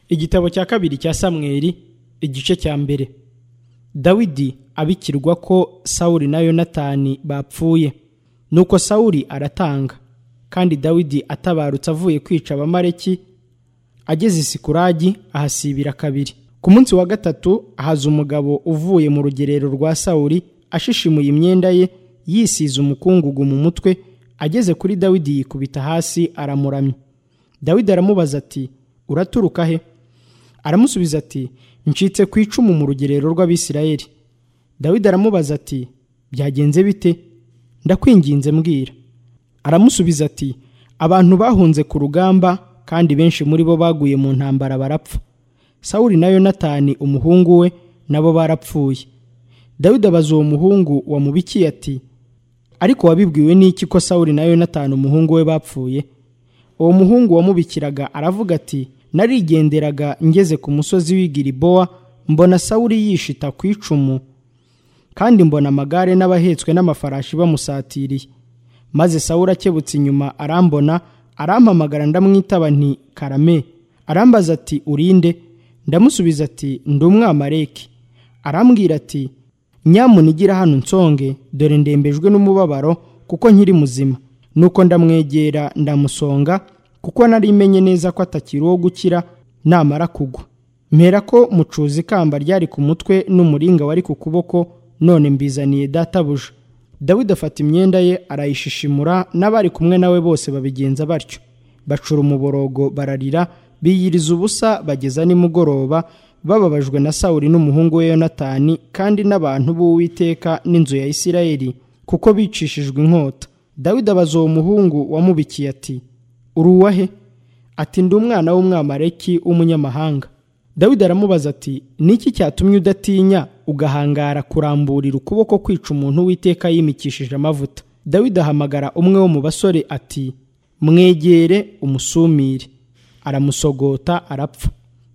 igitabo cya kabiri cya samweri igice cya mbere dawidi abikirwa ko sawuli na yonatani bapfuye nuko sawuli aratanga kandi dawidi atabarutse avuye kwica abamareki ageze isikuragi ahasibira kabiri ku munsi wa gatatu ahaza umugabo uvuye mu rugerero rwa sawuli ashishimuye imyenda ye yisize umukungugu mu mutwe ageze kuri dawidi yikubita hasi aramuramya dawidi aramubaza ati uraturuka he aramusubiza ati ncitse ku icumu mu rugerero rw'abisirayeli dawidi aramubaza ati byagenze bite ndakwinginze mbwira aramusubiza ati abantu bahunze ku rugamba kandi benshi muri bo baguye mu ntambara barapfa sawuli na yonatani umuhungu we nabo barapfuye dawidi abaza uwo muhungu wamubikiye ati ariko wabibwiwe n'iki ko sawuli na yonatani umuhungu we bapfuye uwo muhungu wamubikiraga aravuga ati narigenderaga ngeze ku musozi w'igiribowa mbona sawuli yishita ku icumu kandi mbona amagare n'abahetswe n'amafarashi bamusatiriye maze sawuli akebutse inyuma arambona arampamagara ndamwitaba nti karame arambaza ati urinde ndamusubiza ati ndi umwamareki arambwira ati nyamunigira hano nsonge dore ndembejwe n'umubabaro kuko nkiri muzima nuko ndamwegera ndamusonga kuko nari menye neza ko atakiri uwo gukira namara kugwa mpera ko mucuzi ikamba ryari ku mutwe n'umuringa wari ku kuboko none mbizaniye databuja dawidi afata imyenda ye arayishishimura n'abari kumwe nawe bose babigenza batyo bacura umuborogo bararira biyiriza ubusa bageza nimugoroba bababajwe na sawuli n'umuhungu we yonatani kandi n'abantu b'uwiteka n'inzu ya isirayeli kuko bicishijwe inkota dawidi abaza uwo muhungu wamubikiye ati uri uwahe ati ndi umwana w'umwamareki w'umunyamahanga dawidi aramubaza ati niki cyatumye udatinya ugahangara kuramburira ukuboko kwica umuntu w'iteka yimikishije amavuta dawidi ahamagara umwe wo mu basore ati mwegere umusumire aramusogota arapfa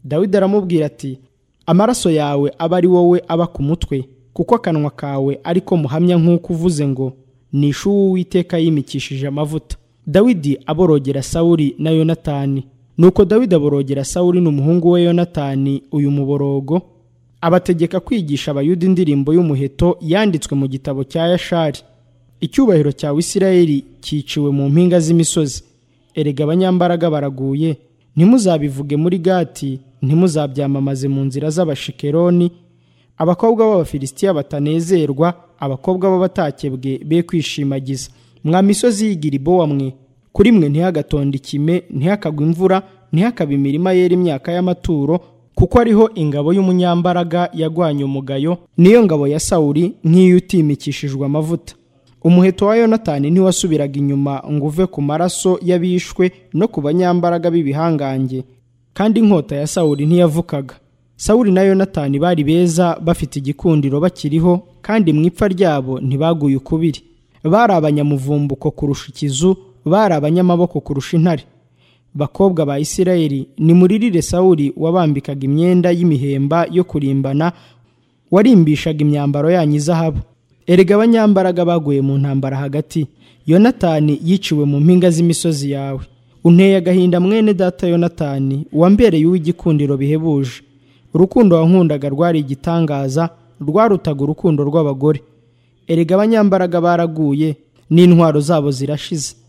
dawidi aramubwira ati amaraso yawe aba ari wowe aba ku mutwe kuko akanwa kawe ariko muhamya nk'uko uvuze ngo nishe uw'iteka yimikishije amavuta dawidi aborogera sawuli na yonatani nuko dawidi aborogera sawuli n'umuhungu we yonatani uyu muborogo abategeka kwigisha abayuda indirimbo y'umuheto yanditswe mu gitabo cya yashari icyubahiro cya wisirayeli cyiciwe mu mpinga z'imisozi erega abanyambaraga baraguye ntimuzabivuge muri gati ntimuzabyamamaze mu nzira z'abashikeroni abakobwa b'abafilisitiya batanezerwa abakobwa b'abatakebwe be kwishimagiza mwa misozi y'igiribowa mwe kuri mwe ntihagatonde ikime ntihakagwe imvura ntihakabe imirima yera imyaka y'amaturo kuko ariho ingabo y'umunyambaraga yagwanye umugayo niyo ngabo ya sawuri nk'iyo utimikishijwe amavuta umuheto wa yonatani ntiwasubiraga inyuma ngo uve ku maraso y'abishwe no ku banyambaraga b'ibihangange kandi inkota ya sawuri ntiyavukaga sawuri na yonatani bari beza bafite igikundiro bakiriho kandi mu ipfa ryabo ntibaguye ukubiri bari abanyamuvumbuko kurusha ikizu bari abanyamaboko kurusha intare bakobwa ba isirayeli ni muririre sawuli wabambikaga imyenda y'imihemba yo kurimbana warimbishaga imyambaro yanyu izahabu erega abanyambaraga baguye mu ntambara hagati yonatani yiciwe mu mpinga z'imisozi yawe unteye agahinda mwene data yonatani wambereye uw'igikundiro bihebuje urukundo wankundaga rwari igitangaza rwarutaga urukundo rw'abagore erega abanyambaraga baraguye n'intwaro zabo zirashize